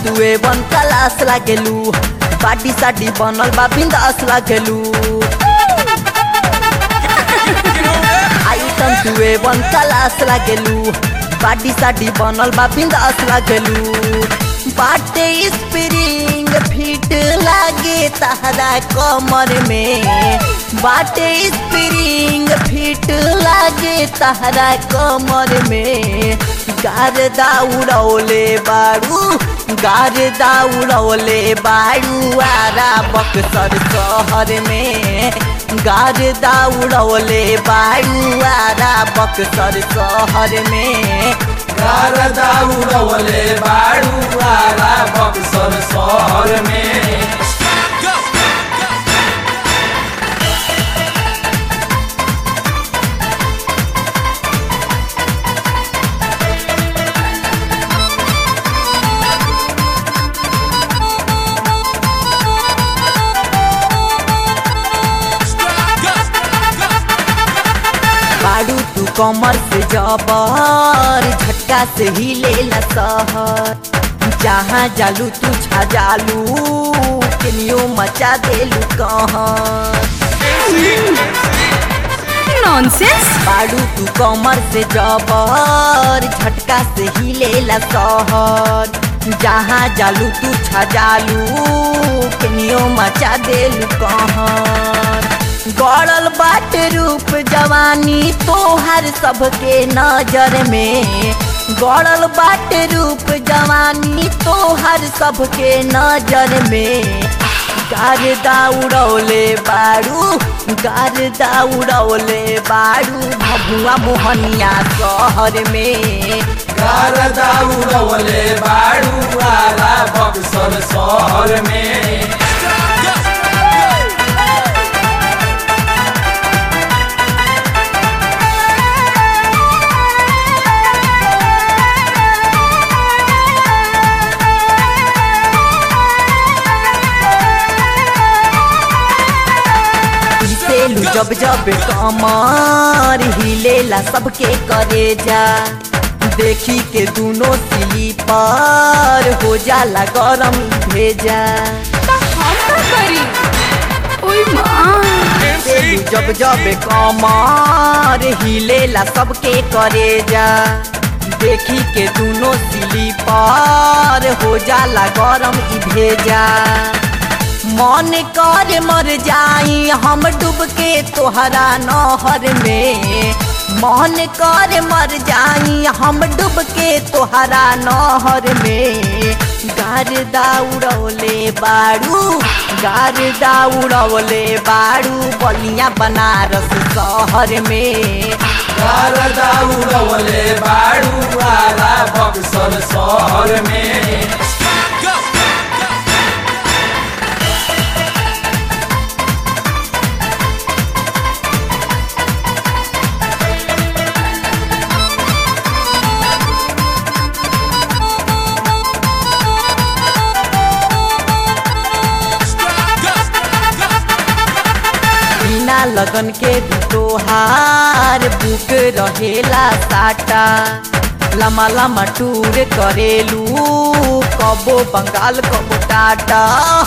तुए बन कलास लागेलू बाडी साडी बनल बा बिंदास लागेलू आइटम तुए बन कलास लागेलू बाडी साडी बनल बा बिंदास लागेलू बाटे स्प्रिंग फिट लागे तहरा कमर में बाटे स्प्रिंग फिट लागे तहरा कमर में गारदा उड़ौले बारू गारदा उड़ौले बारू आरा बक्सर शहर में गारदा उड़ौले बारू आरा बक्सर शहर में गारदा उड़वले बाड़ू वाला बक्सर शहर में बारू तू कमर से जबर झटका से ही लेला सहर जहाँ जालू तू छा जालू केनियो मचा देलू कहर नॉनसेंस बारू तू कमर से जबर झटका से ही लेला सहर जहाँ जालू तू छा जालू केनियो मचा देलू कहर गड़ल बाट रूप जवानी तोहर सबके नजर में गड़ल बाट रूप जवानी तोहर सबके नजर में गारदा उड़ौले बारू गारदा उड़ौले बारू भभुआ मोहनिया शहर में गारदा उड़वले बाड़ू वाला बक्सर शहर में हिलेलू जब जब कमर हिलेला सबके करे जा देखी के दोनों स्लीपर हो जाला गरम भेजा हम का करी ओए माँ हिलेलू जब जब कमर हिलेला सबके करे जा देखी के दोनों स्लीपर हो जाला गरम ई भेजा मन कर मर जाई हम डूब के तोहरा नहर में मन कर मर जाई हम डूब के तोहरा नहर में गारदा उड़ौले बारू गारदा उड़ौले बारू बलिया बनारस शहर में गारदा उड़वले बाड़ू वाला बक्सर शहर में बिना लगन के भी तोहार बुक रहेला साटा लम्बा लम्बा टूर करेलू कबो बंगाल कबो टाटा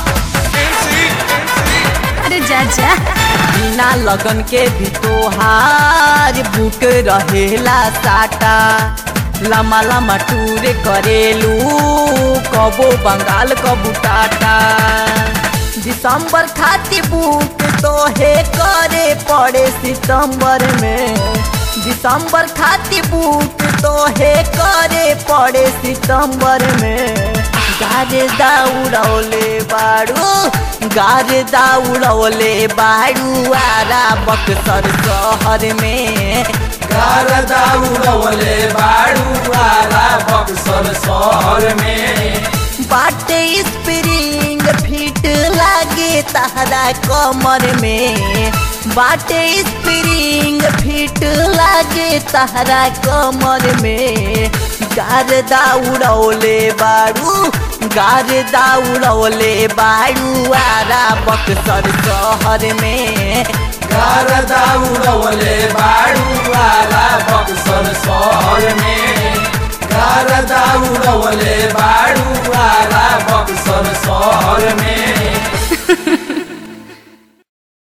अरे जा जा बिना लगन के भी तोहार बुक रहेला साटा लम्बा लम्बा टूर करेलू कबो बंगाल कबो टाटा दिसंबर खातिर बुक तोहे करे पड़े सितंबर में दिसंबर खातिर बुक तोहे करे पड़े सितंबर में गारदा उड़ौले बारू गारदा उड़ौले बारू आरा बक्सर शहर में गारदा उड़वले बाड़ू वाला बक्सर शहर में बाटे स्प्रिंग फिट लागे तहरा कमर में बाटे स्प्रिंग फिट लागे तहरा कमर में गारदा उड़ौले बारू गारदा उड़ौले बारू आरा बक्सर शहर में गारदा उड़वले बाड़ू वाला बक्सर शहर में गारदा उड़वले बाड़ू वाला बक्सर शहर में